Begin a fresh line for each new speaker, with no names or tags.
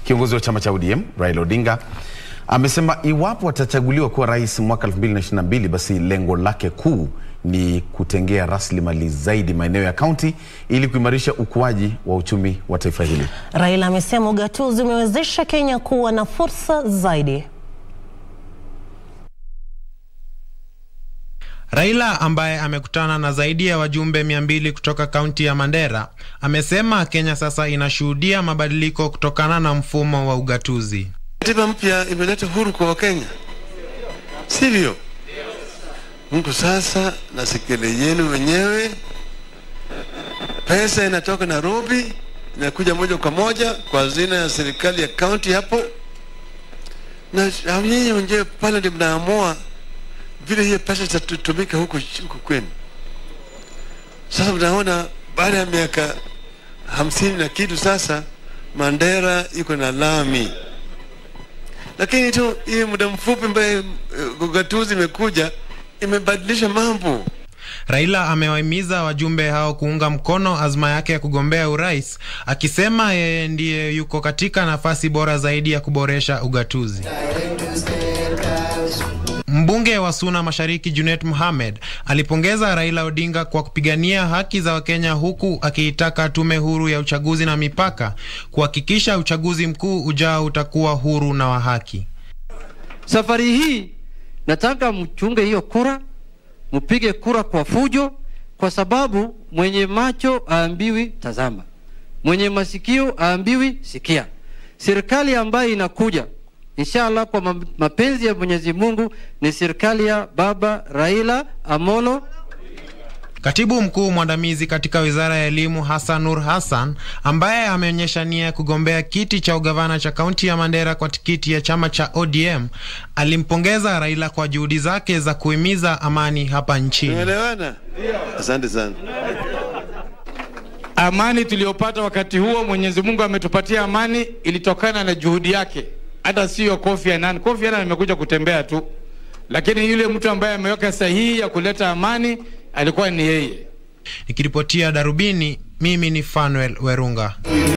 Kiongozi wa chama cha ODM Raila Odinga amesema iwapo atachaguliwa kuwa rais mwaka 2022 basi lengo lake kuu ni kutengea rasilimali zaidi maeneo ya kaunti ili kuimarisha ukuaji wa uchumi wa taifa hili.
Raila amesema ugatuzi umewezesha Kenya kuwa na fursa zaidi.
Raila ambaye amekutana na zaidi ya wajumbe 200 kutoka kaunti ya Mandera amesema Kenya sasa inashuhudia mabadiliko kutokana na mfumo wa ugatuzi.
Katiba mpya imeleta huru kwa Wakenya, sivyo? Mtu sasa na sekele yenu wenyewe, pesa inatoka Nairobi inakuja moja kwa moja kwa hazina ya serikali ya kaunti hapo, na nyinyi wenyewe pale ndio mnaamua vile hiyo pesa zitatumika huku huku kwenu. Sasa mnaona baada ya miaka hamsini na kitu sasa Mandera iko na lami, lakini tu hii muda mfupi ambaye ugatuzi imekuja imebadilisha mambo.
Raila amewahimiza wajumbe hao kuunga mkono azma yake ya kugombea urais, akisema yeye ndiye yuko katika nafasi bora zaidi ya kuboresha ugatuzi. Mbunge wa Suna Mashariki Junet Mohamed alipongeza Raila Odinga kwa kupigania haki za Wakenya huku akiitaka tume huru ya uchaguzi na mipaka kuhakikisha uchaguzi mkuu ujao utakuwa huru na wa haki.
Safari hii nataka mchunge hiyo kura, mpige kura kwa fujo, kwa sababu mwenye macho aambiwi tazama, mwenye masikio aambiwi sikia. Serikali ambayo inakuja inshallah kwa mapenzi ya Mwenyezi Mungu ni serikali ya Baba Raila Amolo.
Katibu mkuu mwandamizi katika wizara ya elimu Hassan Nur Hassan, ambaye ameonyesha nia ya kugombea kiti cha ugavana cha kaunti ya Mandera kwa tikiti ya chama cha ODM, alimpongeza Raila kwa juhudi zake za kuhimiza amani hapa nchini.
Tumeelewana? Asante sana.
Amani tuliyopata wakati huo, Mwenyezi Mungu ametupatia amani, ilitokana na juhudi yake hata sio Kofi Annan. Kofi Annan amekuja kutembea tu, lakini yule mtu ambaye ameweka sahihi ya kuleta amani alikuwa ni yeye.
Nikiripotia Darubini, mimi ni Fanuel Werunga.